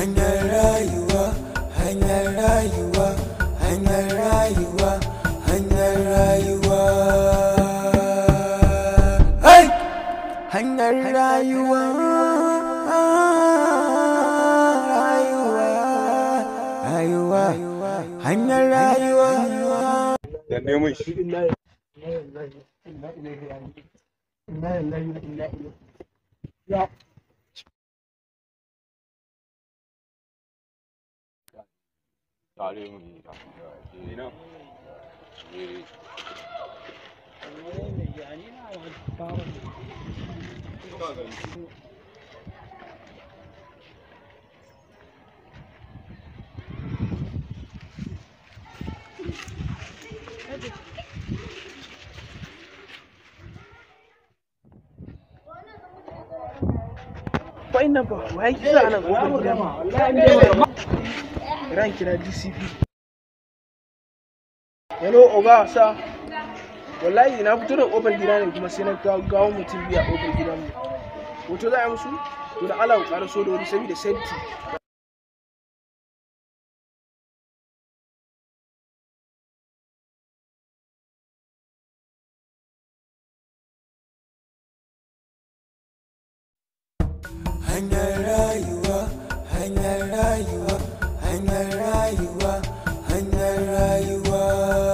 hanyar rayuwa hanyar rayuwa hanyar rayuwa hanyar rayuwa hey! hanyar rayuwa rayuwa rayuwa hanyar rayuwa da neman shi tare mu ne da ina eh Wa'in nan ba, wa ya kisa ana ƙofar gida Ran kira DCP. Hello, Oga, sa. Wallahi na fito da ƙofar gida ne kuma sai na gawo mutum biya ƙofar gidanmu. Hoto za a yi musu? To da Allah ku ƙara so da wuri saboda safety. hanyar rayuwa hanyar rayuwa hanyar rayuwa hanyar rayuwa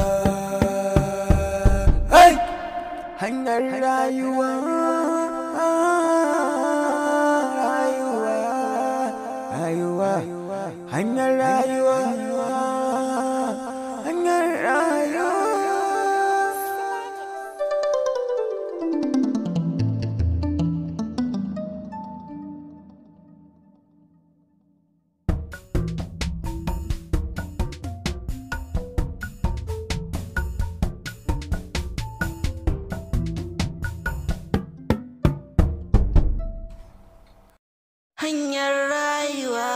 hey! hanyar rayuwa rayuwa rayuwa hanyar rayuwa hanyar rayuwa hanyar rayuwa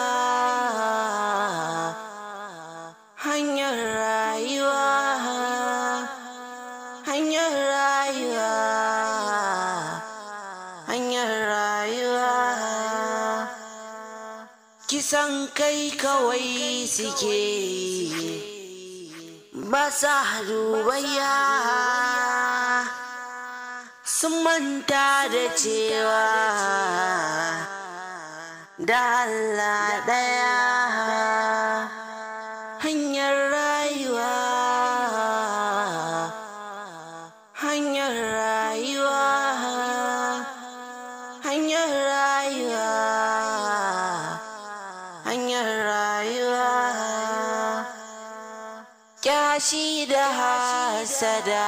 hanyar rayuwa hanyar rayuwa hanyar rayuwa kisan kai kawai suke ba sa dubayya sun manta da cewa da Allah ɗaya hanyar rayuwa hanyar rayuwa hanyar rayuwa hanyar rayuwa kyashi da hasada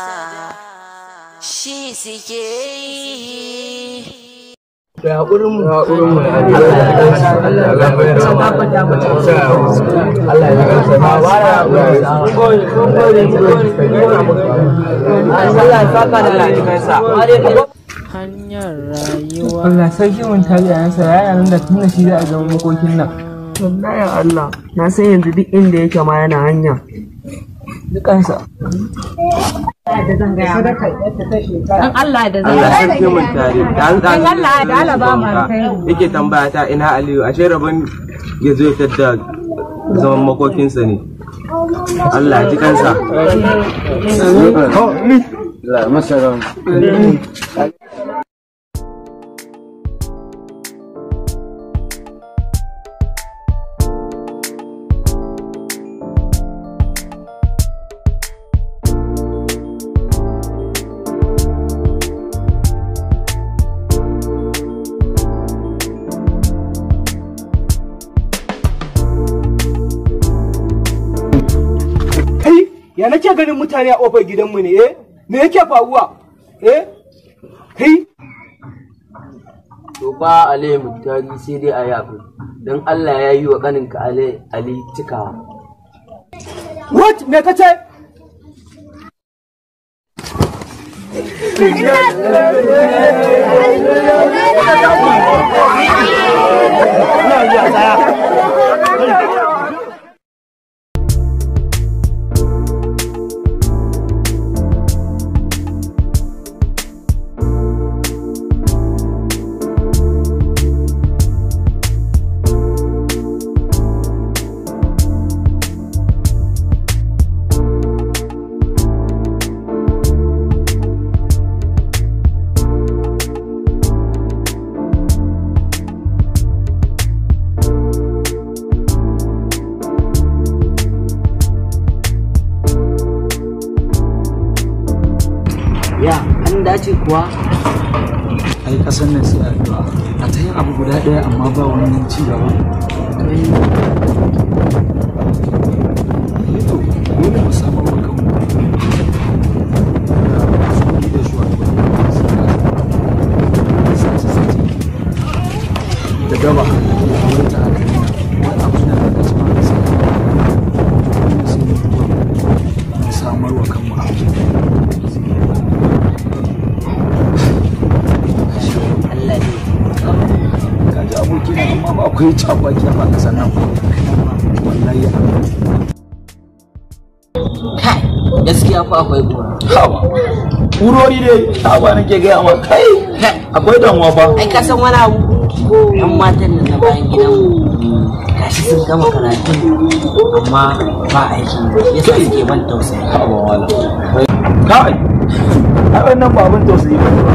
shi suke yi Da haƙurin mu. Allah ya kansa ba ba da mun gode mun gode mun gode Allah ya saka da lafiyansa hanyar rayuwa Allah sarki mun tare yansa ya nan da tunda shi za a zama makokin nan Wallahi Allah, na san yanzu duk inda yake ma yana hanya. dukansa Dan Allah da zai Allah sarki mun tare da an Dan Allah da Allah ba mu alkhairi. yake tambaya ta ina Aliyu ashe rabon ya zo ya tadda zaman makokinsa ne Allah ya ji kansa Kai, ya nake ganin mutane a ƙofar gidanmu ne, eh? Me yake faruwa? Eh? Kai, to ba Ali mutari sai dai a yafi dan Allah ya yi wa kaninka Ali Ali cikawa what? Me kace? ya an dace kuwa ai kasan nan sai addu'a a ta yin abu guda ɗaya amma ba wani ci gaba to dole mu samu wa kanmu da shugabanni da gaba wurin ta haka wani abu na da kasu ma sai sai mu duba mu samar wa kanmu abu Allah ne kaji aboki na amma ba akwai cakwaki a ƙasar nan wallahi kai gaskiya fa akwai kura hawa urori dai hawa nake gaya ma kai akwai damuwa fa ai ka san wani abu yan matan nan na bayan gidan gashi sun gama karatu amma ba aiki yasa suke ban tausayi hawa wala kai ai wannan ba abin tausayi ba ne ba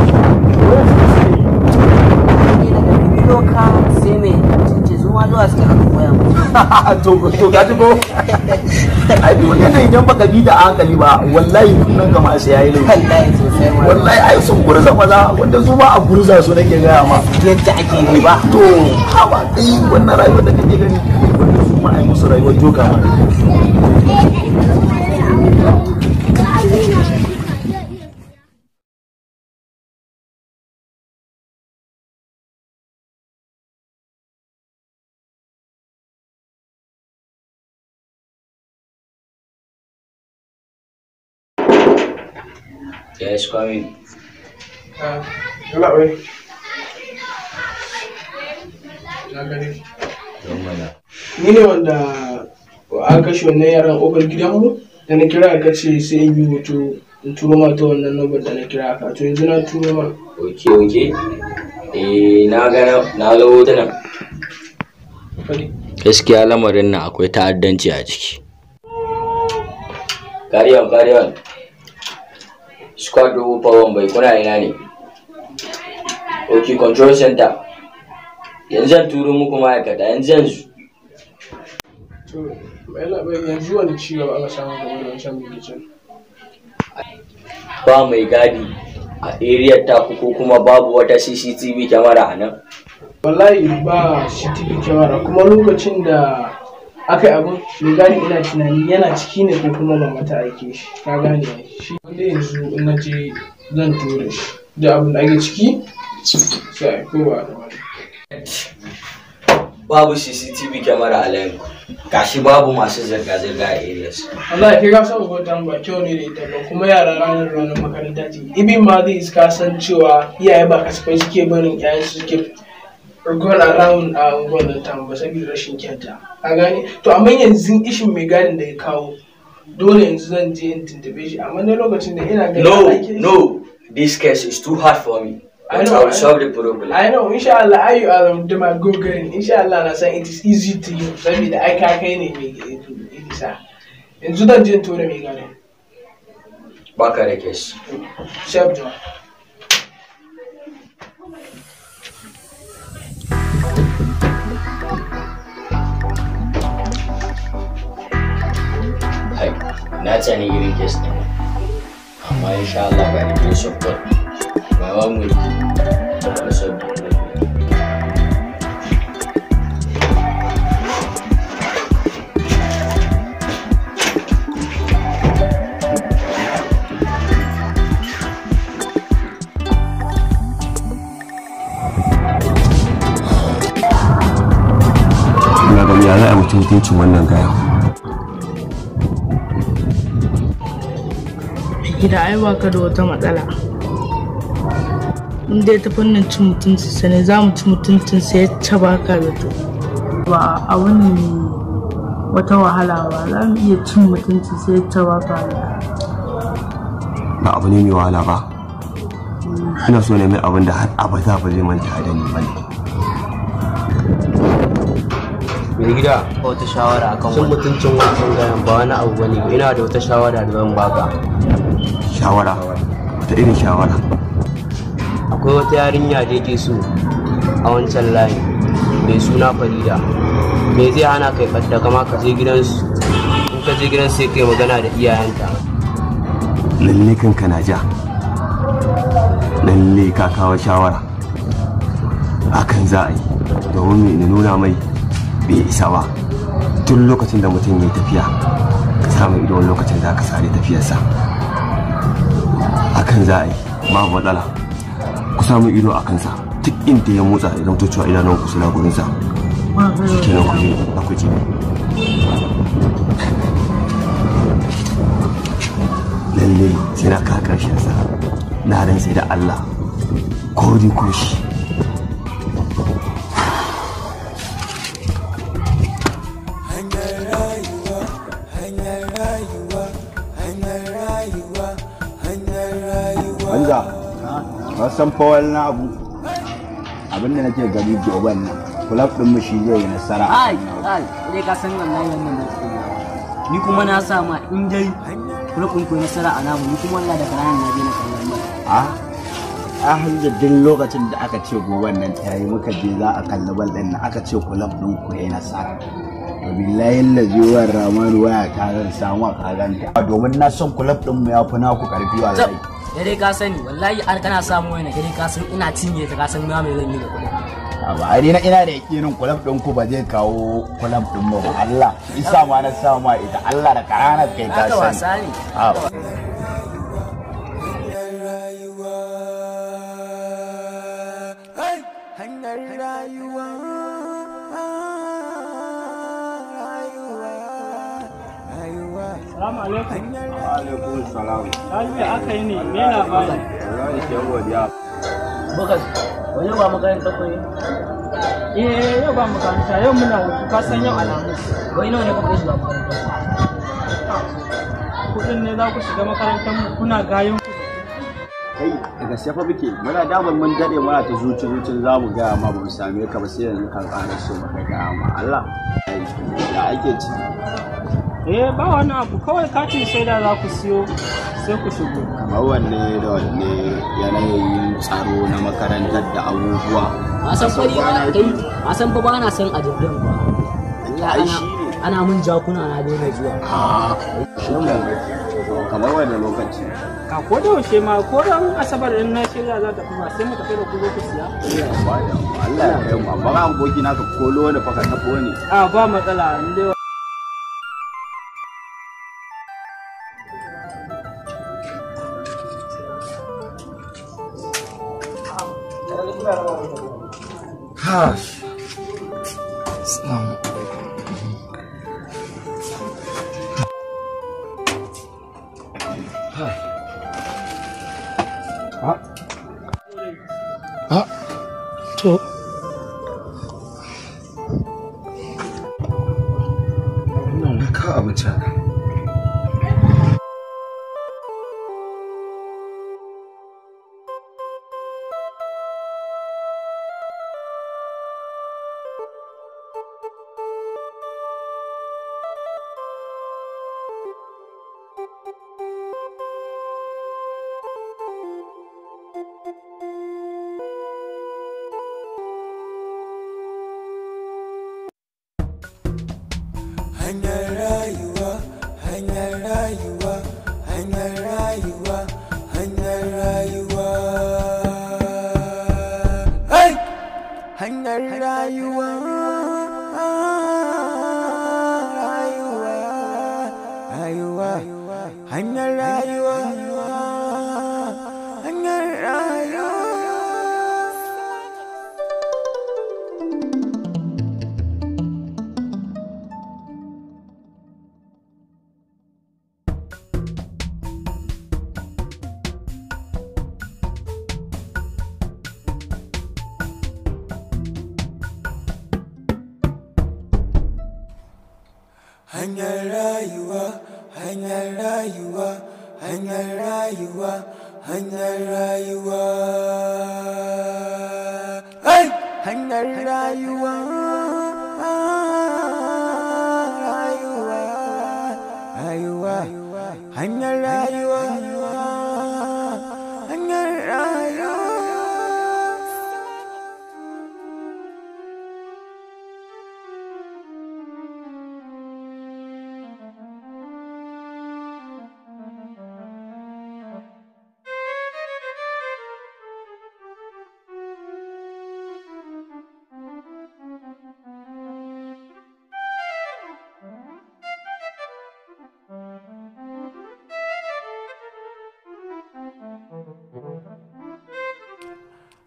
doka sai mai cince su ma zuwa suke aka koya musu to to ka ji ko ai duk wannan idan baka bi da hankali ba wallahi nan kama sai yayi laifi wallahi sosai ma wallahi ai sun gurza maza wanda su ma a gurza su nake gaya ma yadda ake yi ba to haba kai wannan rayuwar da kake gani wanda su ma ai musu rayuwar joka ma Yes, come in. Yalla bai. Na gani. Don mana. Ni ne wanda aka kashe wannan yaran ƙofar gidanmu da na kira ka ce sai in yi hoto in turo ma ta wannan number da na kira ka to yanzu na turo ma. Ok, ok. Eh, na ga na ga hotunan. Fadi. Gaskiya lamarin nan akwai ta'addanci a ciki. Carry on, carry on. Squad dubu fawon bai kuna ina ne? Ok, control center. Yanzu zan turo muku ma'aikata, yanzu yanzu. To, yalla bai yanzu wani ci gaba aka samu game da wancan bilicin. Ba mai gadi a area taku ko kuma babu wata CCTV kyamara a nan. Wallahi ba CCTV kyamara kuma lokacin da aka yi abin mai gadi ina tunani yana ciki ne ko kuma mama ta aike shi ka gane ai. shi wanda yanzu in na je zan tura shi da abin da ake ciki sai ko ba da wani Babu CCTV kyamara a layin ku. Gashi babu masu zirga-zirga a areas. wallahi kai ka san hoton ba kyau ne da ita ba kuma yara ranar ranar makaranta ce ibin ma zai ka san cewa iyaye ba kasafai suke barin iyayen su suke rgon around a unguwar tamu ba saboda rashin kyanta ka gane to amma yanzu ishin mai gadin da ya kawo dole yanzu zan je in tuntube shi amma na lokacin da ina ganin No, aikin- no, this case is too hard for me. I But know, I will I solve the problem. I know, insha Allah, I you are the my gogarin, insha Allah na san it is easy to you, saboda ai ka kai ne mai isa. Yanzu zan je in tura mai gadin. Baka da case. Chef John. Hai, na tsani irin case ɗin. Amma insha Allah by the grace of God, my one will will solve the problem. ina gani ya za a mutum mutuncin wannan gaya gida ai ba ka da wata matsala in dai ta fannin cin mutunci sa ne za mu ci mutuncin sa ya ce ba ka zato ba abu ne mai wata wahala ba za mu iya cin mutunci sai ya ce ba ka zato ba abu ne mai wahala ba ina so ne mai abin da har abada ba zai manta da ni ba ne mai gida wata shawara akan cin mutuncin wancan gayan ba wani abu bane ina da wata shawara da zan baka shawara wata irin shawara akwai wata yarinya da yake so a wancan layin mai suna farida me zai hana kai kadda kama ka je gidansu in ka je gidan sai kai magana da iyayenta lalle kanka na ja lalle ka kawo shawara hakan za a yi domin mai nuna mai bai isa ba tun lokacin da mutum ya tafiya ka samu ido wani lokacin da ka sare tafiyarsa hakan za a yi babu matsala ku samu ido a kansa duk inda ya motsa idan to cewa idanun ku suna gurinsa shi kenan ku je na ku je lalle sai na ka karshen sa na ran sai da Allah ko di ko shi hanyar rayuwa hanyar rayuwa hanyar rayuwa hanyar rayuwa Banza, ka san fa wani abu abinda nake gani goben nan kulab din mu shi zai yi nasara ai ai dai ka san wallahi wannan da ke ni kuma na sa ma in dai kula kun koyi nasara a namu ni kuma wallahi daga ranar na je na kallon mai a a hanyar duk lokacin da aka ce goben nan ta yi muka je za a kalli bal din nan aka ce kulab din ku yayi nasara to billahi lazi wa ramanu waya ta zan samu a kaganta domin na son kulab din mu ya fi naku karfi wallahi da dai ka sani wallahi har kana samu wani dai ka san ina cinye ta ka san ma mai zan yi da kuɗi ba a na ina da yakinin kulab din ku ba zai kawo kulab din mu ba Allah isa ma na sa ma ita Allah da karana kai ka haka sani wasa ne a hanyar rayuwa rayuwa rayuwa Salamu alaikum. alaikum salam Lafiya aka yi ne, me labari? wallahi ke godiya bukas wani ba makaranta ko ne Eh, yau ba makaranta, yau muna hutu, ka san yau alhamis. wai nawa ne kuka shiga makaranta Kuɗin ne za ku shiga makarantar mu kuna gayin ku. kai daga safa muke muna damar mun dade muna ta zuci zucin za mu gaya ma ba mu same ka ba sai yanzu kan ƙara so maka gaya ma Allah ya ake ci Eh, ba wani abu, kawai katin shaida za ku siyo sai ku shigo. kamar wanne da wanne yanayin tsaro na makarantar da abubuwa a san fari ba kai a san fa ba na san a jirgin ba Allah ana ana mun jakuna na daina zuwa kamar wanda lokaci Ka ko da yaushe ma ko ran asabar in na shirya za ta kuma sai mu tafi da ku zo ku siya. Allah ya kai mu amma ba aboki na ka kolo da faka tafo ne A ba matsala, in dai Gosh. Assalamu Ah, to. Wannan wai ka abinci haka. hanyar rayuwa hanyar rayuwa hanyar rayuwa hanyar rayuwa hey! hanyar rayuwa rayuwa rayuwa hanyar rayuwa hanyar rayuwa hanyar rayuwa hanyar rayuwa hanyar rayuwa hanyar rayuwa hey! hanyar rayuwa rayuwa rayuwa hanyar rayuwa hanyar rayuwa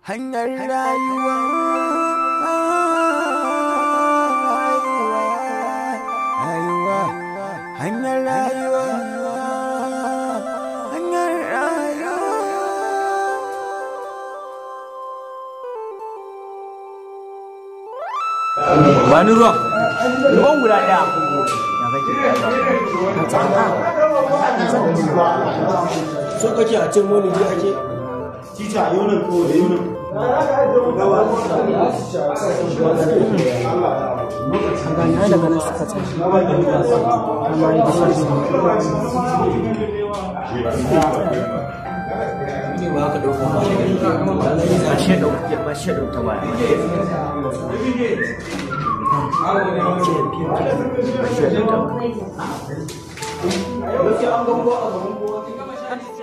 hanyar rayuwa rayuwa hanyar rayuwa hanyar rayuwa ba ni ruwan ruwan guda ɗaya so kake a cin wani ji ake tita yunin ko da yunin Gana daga nan suka tashi. Amma ya ne ba ka dauka ba ba shi ɗauka ba shi ɗauka ba Yake an gambo a gaban kowa